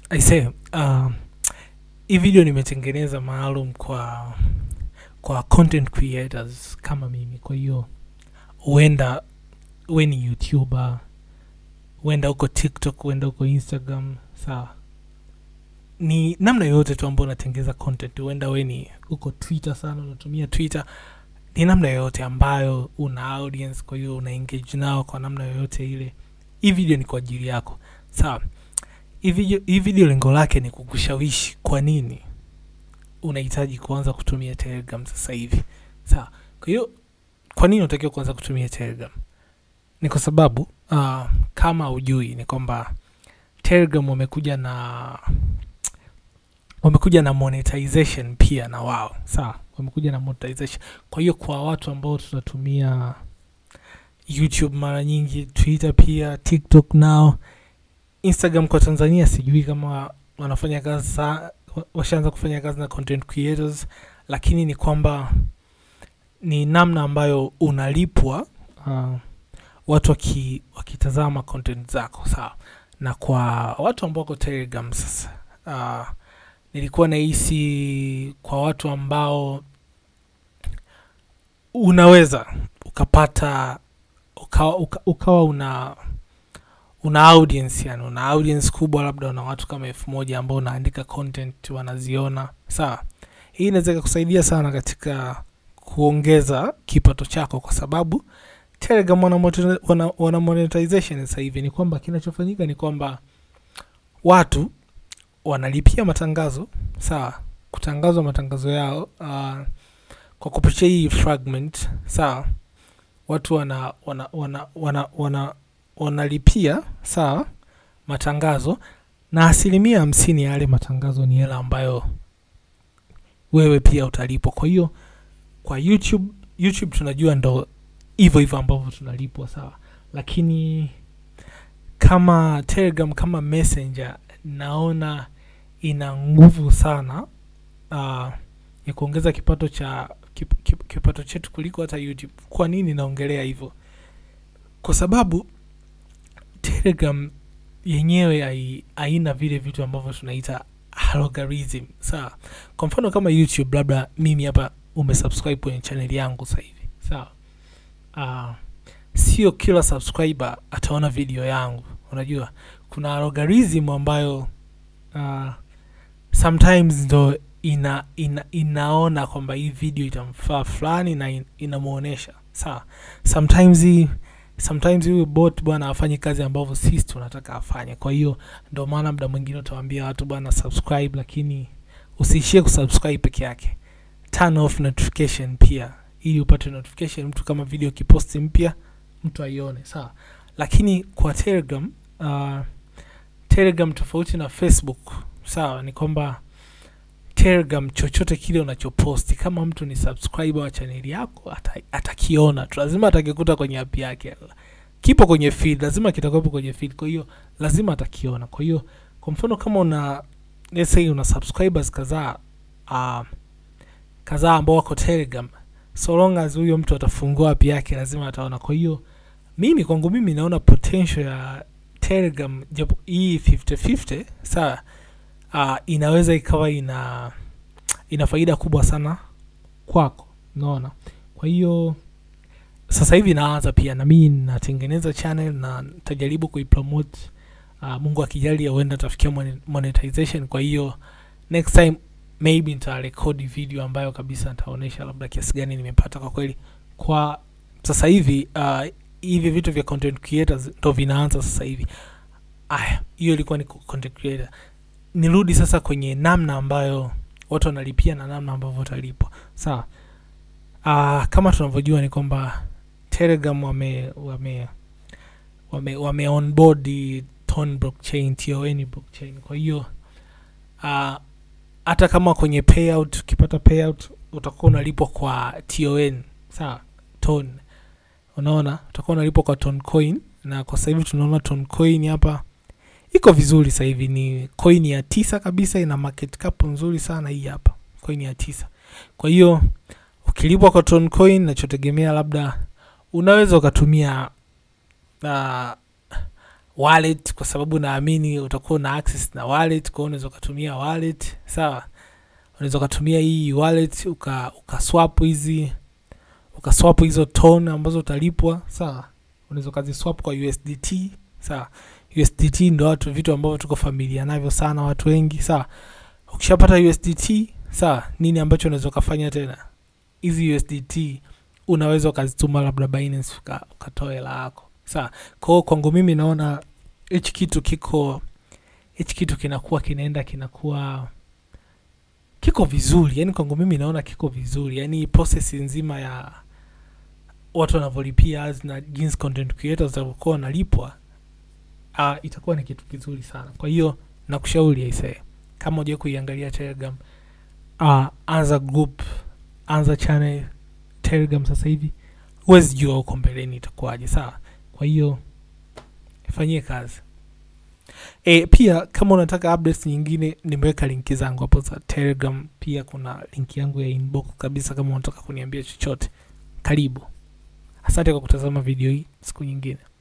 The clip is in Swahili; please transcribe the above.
aise uh, hii video nimetengeneza maalum kwa kwa content creators kama mimi kwa hiyo huenda we ni youtuber huenda huko tiktok huenda huko instagram sawa ni namna yoyote tu ambao unatengeza content huenda we ni huko twitter sana unatumia twitter ni namna yoyote ambayo una audience kwa hiyo una engage nao kwa namna yoyote ile hii video ni kwa ajili yako sawa hii video, hii video lengo lake ni kukushawishi kwa nini unahitaji kuanza kutumia telegram sasa hivi sawa kwa hiyo kwa nini unatakiwa kuanza kutumia telegram ni kwa sababu uh, kama ujui ni kwamba telegram wamekuja na wamekuja na monetization pia na wao sawa wamekuja na monetization kwa hiyo kwa watu ambao tunatumia youtube mara nyingi twitter pia tiktok nao instagram kwa tanzania sijui kama wanafanya kazi sa washaanza kufanya kazi na content creators lakini ni kwamba ni namna ambayo unalipwa uh, watu waki, wakitazama content zako sawa na kwa watu ambao wako telegram sasa uh, nilikuwa nahisi kwa watu ambao unaweza ukapata ukawa, uka, ukawa una una audience yani una audience kubwa labda una watu kama elfu moja ambao unaandika content wanaziona sawa hii inaweza ikakusaidia sana katika kuongeza kipato chako kwa sababu telegram wana, moto- wana, wana monetization sasa hivi ni kwamba kinachofanyika ni kwamba watu wanalipia matangazo sawa kutangazwa matangazo yao uh, kwa kupitia hii fragment sawa watu wana wana wana wana, wana wanalipia sawa matangazo na asilimia hamsini ya yale matangazo ni hela ambayo wewe pia utalipwa kwa hiyo kwa youtube youtube tunajua ndo hivyo hivyo ambavyo tunalipwa sawa lakini kama telegram kama messenger naona ina nguvu sana uh, ya kuongeza kipato cha kip, kip, kipato chetu kuliko hata youtube kwa nini naongelea hivyo kwa sababu telegram yenyewe hai- haina vile vitu ambavyo tunaita algorithm sawa kwa mfano kama youtube labda mimi hapa umesubscribe kwenye chaneli yangu sasa hivi sawa uh, sio kila subscriber ataona video yangu unajua kuna algorithm ambayo uh, sometimes ndo ina, ina inaona kwamba hii video itamfaa fulani na in, inamuonesha sawa sometimes hii sometimes huyu bot bwana afanye kazi ambavyo sisi tunataka afanye kwa hiyo ndo maana muda mwingine utawambia watu bwana subscribe lakini usiishie kusubscribe peke yake turn off notification pia ili upate notification mtu kama video kiposti mpya mtu aione sawa lakini kwa telegram uh, telegram tofauti na facebook sawa ni kwamba telegram chochote kile unachoposti kama mtu ni subscriber wa chaneli yako ata- atakiona tu lazima atakikuta kwenye app yake kipo kwenye feed lazima kitakuwepo kwenye feed kwa hiyo lazima atakiona kwa hiyo kwa mfano kama una let's say una subscribers kadhaa uh, kadhaa ambao wako telegram so long as huyo mtu atafungua app yake lazima ataona kwa hiyo mimi kwangu mimi naona potential ya telegram japo hii 50-50 sawa uh, inaweza ikawa ina ina faida kubwa sana kwako unaona kwa hiyo sasa hivi naanza pia na mimi natengeneza channel na nitajaribu kuipromote uh, mungu akijalia huenda tafikia mone- monetization kwa hiyo next time maybe nitarekodi video ambayo kabisa nitaonyesha labda kiasi gani nimepata kwa kweli kwa sasa hivi uh, hivi vitu vya content creators ndo vinaanza sasa hivi aya hiyo ilikuwa ni content creator nirudi sasa kwenye namna ambayo watu wanalipia na namna ambavyo watalipwa sawa uh, kama tunavyojua ni kwamba telegram wame wame wame, wame onboard ton blockchain ton blockchain kwa hiyo uh, hata kama kwenye payout ukipata payout utakuwa unalipwa kwa ton sawa ton unaona utakuwa unalipwa kwa ton coin na kwa sasa hivi tunaona ton coin hapa iko vizuri sasa hivi ni coin ya tisa kabisa ina market cap nzuri sana hii hapa coin ya tisa kwa hiyo ukilipwa kwa ton coin nachotegemea labda unaweza ukatumia uh, wallet kwa sababu naamini utakuwa na access na wallet kwa hiyo unaweza ukatumia wallet sawa unaweza ukatumia hii wallet uka ukaswap hizi ukaswap hizo ton ambazo utalipwa sawa unaweza ukaziswap kwa usdt sawa usdt ndo watu vitu ambavyo tuko familia navyo sana watu wengi sawa ukishapata usdt sawa nini ambacho unaweza ukafanya tena hizi usdt unaweza ukazituma labda binance uka- ukatoa hela yako sawa kwao kwangu mimi naona hichi kitu kiko hichi kitu kinakuwa kinaenda kinakuwa kiko vizuri yani kwangu mimi naona kiko vizuri yani process nzima ya watu wanavyolipia ads na jinsi content creators walivyokuwa wanalipwa uh, itakuwa ni kitu kizuri sana kwa hiyo nakushauri aisee kama uja kuiangalia telegram uh, anza group anza channel telegram sasa hivi huwezi jua huko mbeleni itakuwaje sawa kwa hiyo ifanyie kazi e, pia kama unataka updates nyingine nimeweka linki zangu hapo za telegram pia kuna linki yangu ya inbox kabisa kama unataka kuniambia chochote karibu asante kwa kutazama video hii siku nyingine